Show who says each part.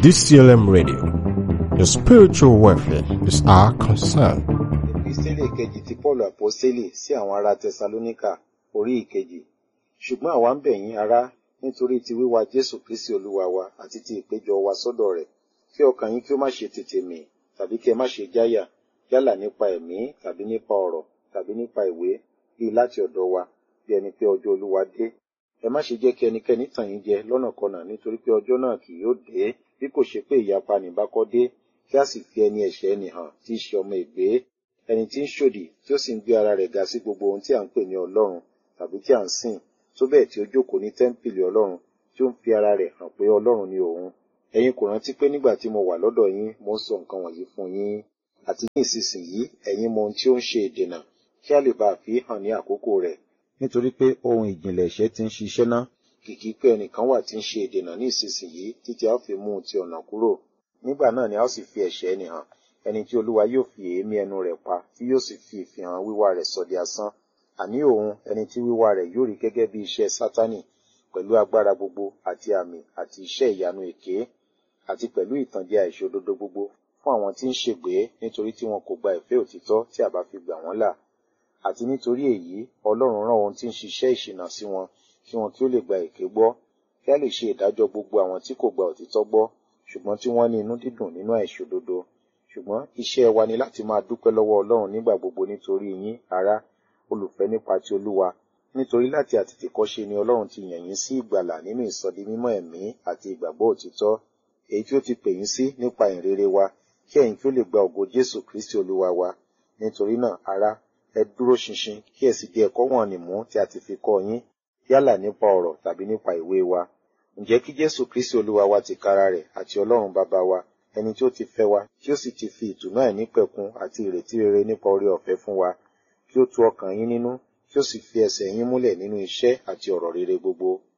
Speaker 1: DCLM Radio. Your spiritual welfare is our concern.
Speaker 2: Ìpísílẹ̀ kejì ti Pọ́ọ̀lù Àpọ́sítélì sí àwọn ará Tẹsalóníkà orí ìkejì. Ṣùgbọ́n àwa ń bẹ̀ yín ará nítorí ti wíwá Jésù Kristi Olúwa wa àti ti ìpéjọ wa sọ́dọ̀ rẹ̀. Kí ọkàn yín kí ó má ṣe tètè mì tàbí kí ẹ má ṣe jáyà yálà nípa ẹ̀mí tàbí nípa ọ̀rọ̀ tàbí nípa ìwé bíi láti ọ̀dọ̀ wa bí ẹni pé ọjọ́ Olúwa dé. Ẹ má ṣe jẹ́ kí ẹnikẹ́ni tàn yín jẹ lọ́nàkọnà nítorí pé ọjọ́ náà kì yóò dé bí kò ṣe pé ìyapa nìbákọ́ dé kí a sì fi ẹni ẹ̀ṣẹ̀ ẹni hàn tí í ṣe ọmọ ègbé ẹni tí ń ṣòdì tí ó sì ń gbé ara rẹ̀ ga sí gbogbo ohun tí à ń pè ní Ọlọ́run tàbí tí à ń sìn tó bẹ́ẹ̀ tí ó jókòó ní tẹ́ḿpìlì Ọlọ́run tí ó ń fi ara rẹ̀ hàn pé Ọlọ́run ni òun ẹ̀yin kò rántí pé nígbà tí mo wà lọ́dọ̀ yín mo ń sọ nǹkan wọ̀nyí fún yín àti ní ìsinsìnyí ẹ̀yin mọ ohun tí ó ń ṣe ìdènà kí a lè bá a fi hàn ní àkókò rẹ̀ nítorí pé ohun ìjìnlẹ̀ ẹ̀ṣẹ̀ ti ń ṣiṣẹ́ ná kìkì pé ẹnìkan wà tí ń ṣe ìdènà ní ìsinsìnyí títí a ó fi mú un ti ọ̀nà kúrò nígbà náà ni a ó sì fi ẹ̀ṣẹ̀ ẹni hàn ẹni tí olúwa yóò fi èémí ẹnu rẹ̀ pa tí yóò sì fi ìfihàn wíwá rẹ̀ sọ di asán àní òun ẹni tí wíwá rẹ̀ yóò rí gẹ́gẹ́ bí iṣẹ́ sátánì pẹ̀lú agbára gbogbo àti àmì àti iṣẹ́ ìyanu èké àti pẹ̀lú ìtànjẹ àìṣòdodo gbogbo fún àwọn tí ń ṣègbé nítorí tí wọn kò gba ìfẹ́ òtítọ́ tí a bá fi gbà wọ́n là àti nítorí èyí ọlọ́run rán ohun tí ń ṣiṣẹ́ ìṣìnà sí wọn kí wọn kí ó lè gba èké gbọ́ kí a lè ṣe ìdájọ́ gbogbo àwọn tí kò gba òtítọ́ gbọ́ ṣùgbọ́n tí wọ́n ní inú dídùn nínú àìṣòdodo ṣùgbọ́n iṣẹ́ wa ni láti máa dúpẹ́ lọ́wọ́ ọlọ́run nígbà gbogbo nítorí yín ará olùfẹ́ nípa ti olúwa nítorí láti àtètèkọ́ṣe ni ọlọ́run ti yàn yín sí ìgbàlà nínú ìsọdi mímọ́ ẹ̀mí àti ìgbàgbọ́ òtítọ́ èyí tí ó ti pè yín sí nípa ìrere wa kí ẹ̀yin kí ó lè gba ògo jésù kristi olúwa wa nítorí náà ará ẹ dúró ṣinṣin kí ẹ sì di ẹ̀kọ́ wọ̀nnì mú tí a ti fi kọ́ yín yálà nípa ọ̀rọ̀ tàbí nípa ìwé wa ǹjẹ́ kí jésù kristi olúwa wa ti kára rẹ̀ àti ọlọ́run bàbá wa ẹni tí ó ti fẹ́ wa tí ó sì ti fi ìtùnú àìnípẹ̀kun àti ìrètí rere nípa oore ọ̀fẹ́ fún wa kí ó tu ọkàn yín nínú kí ó sì fi ẹsẹ̀ yín múlẹ̀ nínú iṣẹ́ àti ọ̀rọ̀ rere gbogbo